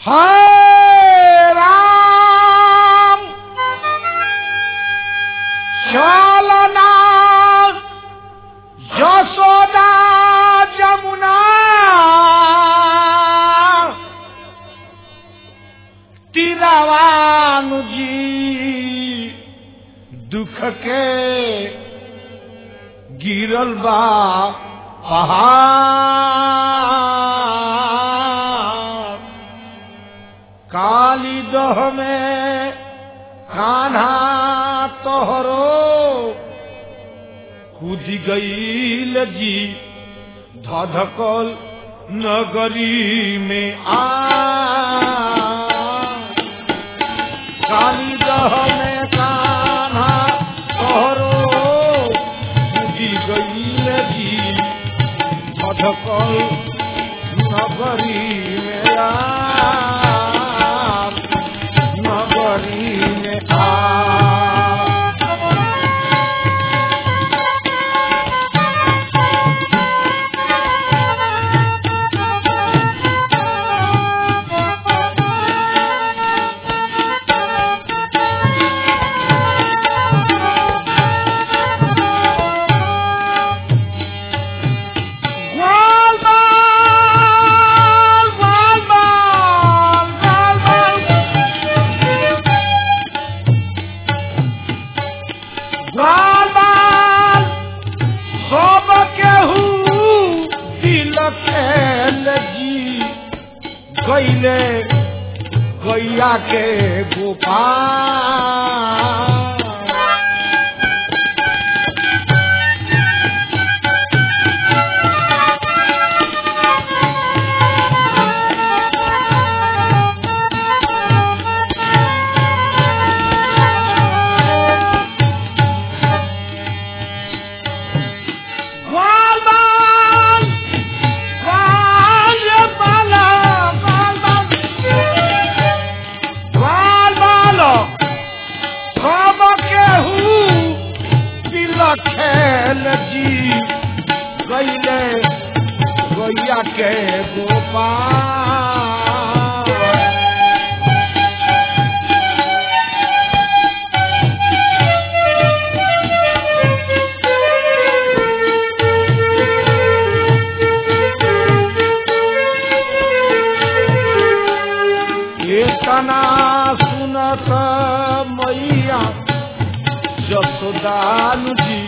हाय राम चलना यशोदा जमुना तीरावानु जी दुख के गिरल बा पहाड़ काली दह में कान्हा तोहरो कूद गईल जी धधकल नगरी में आ काली दह में कान्हा तोहरो कूद गईल जी धधकल नगरी में आ नगरी में आ Gual bal, gual bal, gual bal. Gual bal, सब केहू दिल खेल जी गईले गैया के Gopal Gual bal, gual bala, gual bal. Gual balo, सब केहू दिल खेल जी गईले गैया के गोपाल एतना सुनत मैया जसोदानु जी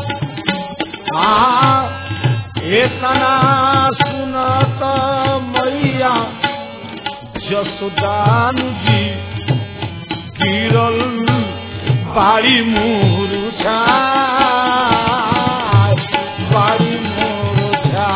हाँ एतना सुनत मैया जसोदानु जी गिरल बाड़ी मुरुझा बाड़ी मुरुझा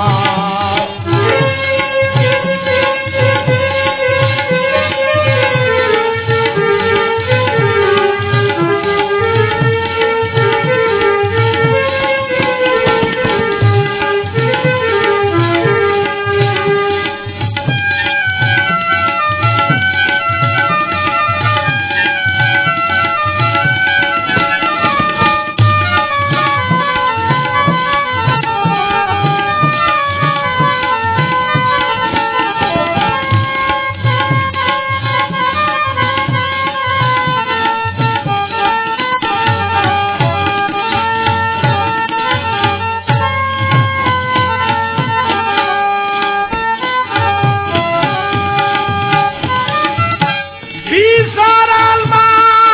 বিসরাল মা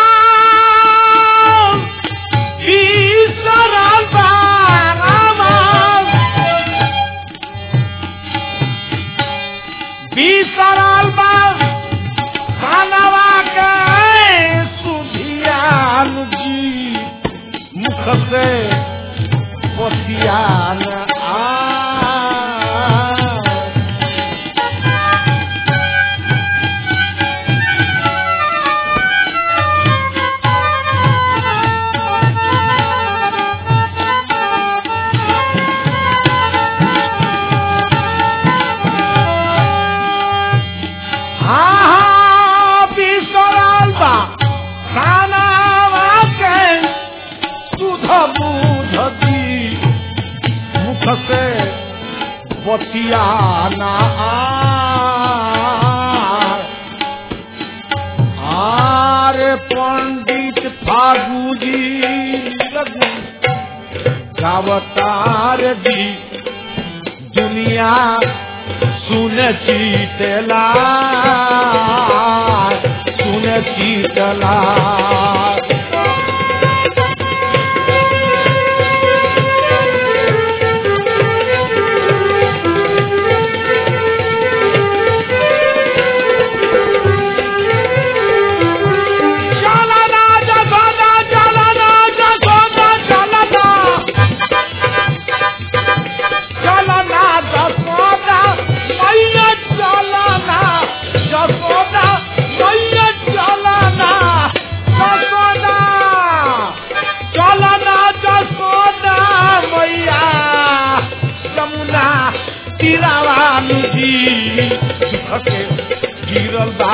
বিসরাল বারামাল বিসরাল বা খানাवा के सुधियान जी मुख से पतियान आ हाँ बिसरल बा खानावा के सुध बुध दी मुख से बतिया ना आ गुजी लगू गावतार दी दुनिया सुन चीतला सुन चीतला चलना जगोदा चलना जगोदा चलना चलना जगोदा मैया चलना जगोदा मैया चलना जगोदा चलना जगोदा मैया जमुना तिरावा नदी दुख के गिरल बा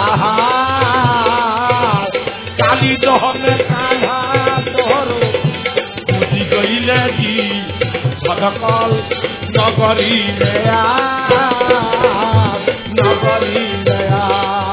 पहाड़ काली दहन कान्हा तोहरो बुझी गईले जी भदकल नगरी में आ नगरी में आ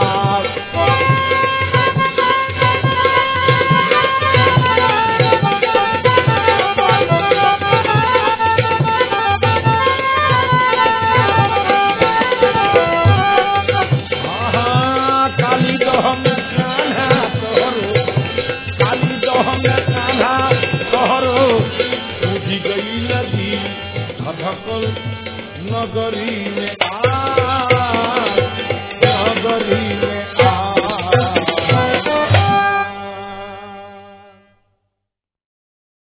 आहा, काली दहन कान्हा तोहरो काली दहन कान्हा तोहरो बुझी गई नदी धधकल नगरी में आ